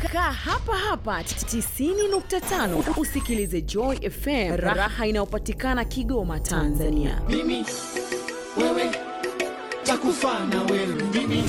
Kaa hapa hapa 90.5 usikilize Joy FM, raha inayopatikana Kigoma, Tanzania. mimi wewe takufa na wewe mimi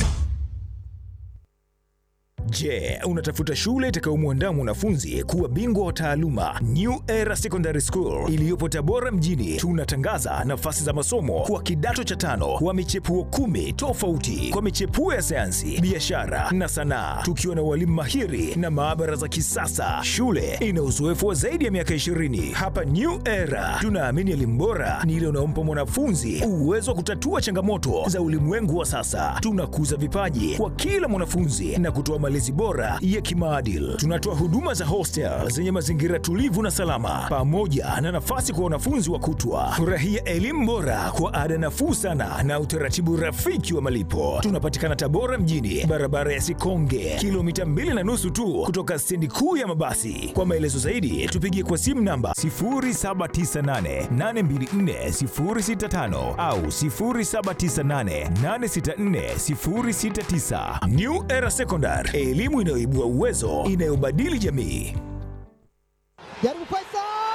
Je, unatafuta shule itakayomwandaa mwanafunzi kuwa bingwa wa taaluma? New Era Secondary School iliyopo Tabora mjini, tunatangaza nafasi za masomo kwa kidato cha tano wa michepuo kumi tofauti kwa michepuo ya sayansi, biashara na sanaa, tukiwa na walimu mahiri na maabara za kisasa. Shule ina uzoefu wa zaidi ya miaka 20. Hapa New Era tunaamini elimu bora ni ile unaompa mwanafunzi uwezo wa kutatua changamoto za ulimwengu wa sasa. Tunakuza vipaji kwa kila mwanafunzi na kutoa malezi bora ya kimaadili. Tunatoa huduma za hostel zenye mazingira tulivu na salama, pamoja na nafasi kwa wanafunzi wa kutwa. Furahia elimu bora kwa ada nafuu sana na utaratibu rafiki wa malipo. Tunapatikana Tabora mjini, barabara ya Sikonge, kilomita mbili na nusu tu kutoka stendi kuu ya mabasi. Kwa maelezo zaidi, tupigie kwa simu namba 0798824065 au 0798864069. New Era Secondary, elimu inayoibua uwezo, inayobadili jamii. Jaribu Faisal!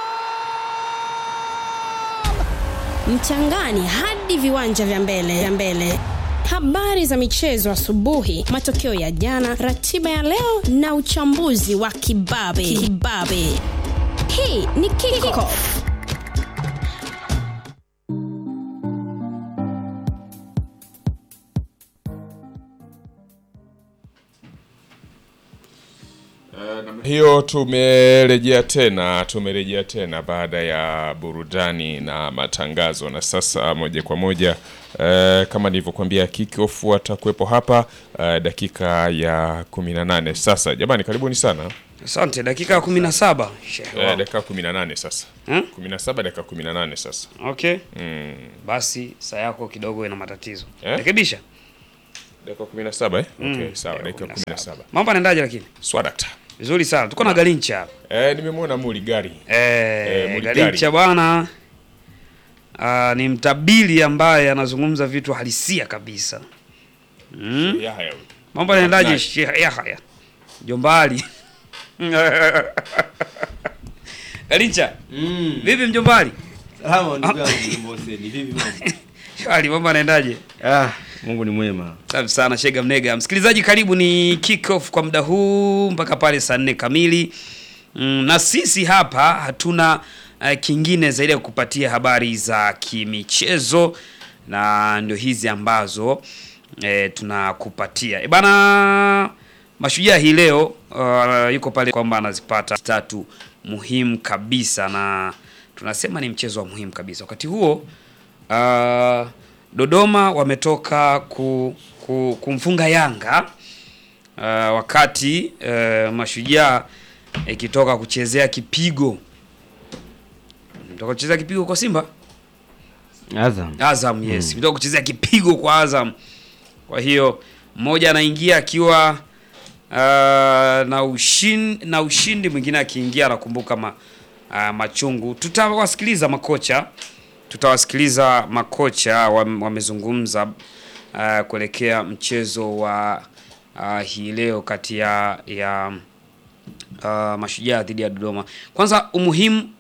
mchangani hadi viwanja vya mbele vya mbele habari za michezo asubuhi matokeo ya jana ratiba ya leo na uchambuzi wa kibabe kibabe hii ni kickoff hiyo tumerejea tena tumerejea tena baada ya burudani na matangazo na sasa moja kwa moja eh, kama nilivyokuambia kickoff watakuwepo hapa eh, dakika ya 18 sasa jamani karibuni sana Asante, dakika ya kumi na saba shehe eh, wangu. dakika 18 sasa Hmm? 17 dakika 18 sasa Okay, mm. basi saa yako kidogo ina matatizo Eh? rekebisha. dakika 17 eh? Mm, okay, sawa dakika dakika 17. 17 Mambo yanaendaje lakini? swadakta Vizuri sana. Tuko na Galincha hapa. eh, nimemwona muli gari Eh, Muligari. Galincha bwana ah, ni mtabiri ambaye anazungumza vitu halisia kabisa. Mm. Yahya huyu. Mambo yanaendaje Nice. Sheikh Yahya? Jombali. Galincha. Vipi mjombali? Salama ndugu yangu Mbose, ni vipi mambo? Shwari, mambo yanaendaje? Ah, Mungu ni mwema. Safi sana Shega Mnega. Msikilizaji, karibu ni kick off kwa muda huu mpaka pale saa nne kamili. Mm, na sisi hapa hatuna uh, kingine zaidi ya kukupatia habari za kimichezo na ndio hizi ambazo eh, tunakupatia. E bana, Mashujaa hii leo uh, yuko pale kwamba anazipata tatu muhimu kabisa, na tunasema ni mchezo wa muhimu kabisa. Wakati huo uh, Dodoma wametoka ku, ku, kumfunga Yanga uh, wakati uh, Mashujaa ikitoka kuchezea kipigo mtoka kuchezea kipigo kwa Simba Azam. Azam yes, mtoka kuchezea kipigo kwa Azam. Kwa hiyo mmoja anaingia akiwa uh, na ushindi, na ushindi mwingine akiingia anakumbuka ma, uh, machungu. Tutawasikiliza makocha, tutawasikiliza makocha wam- wamezungumza uh, kuelekea mchezo wa uh, hii leo kati ya ya uh, Mashujaa dhidi ya Dodoma. Kwanza umuhimu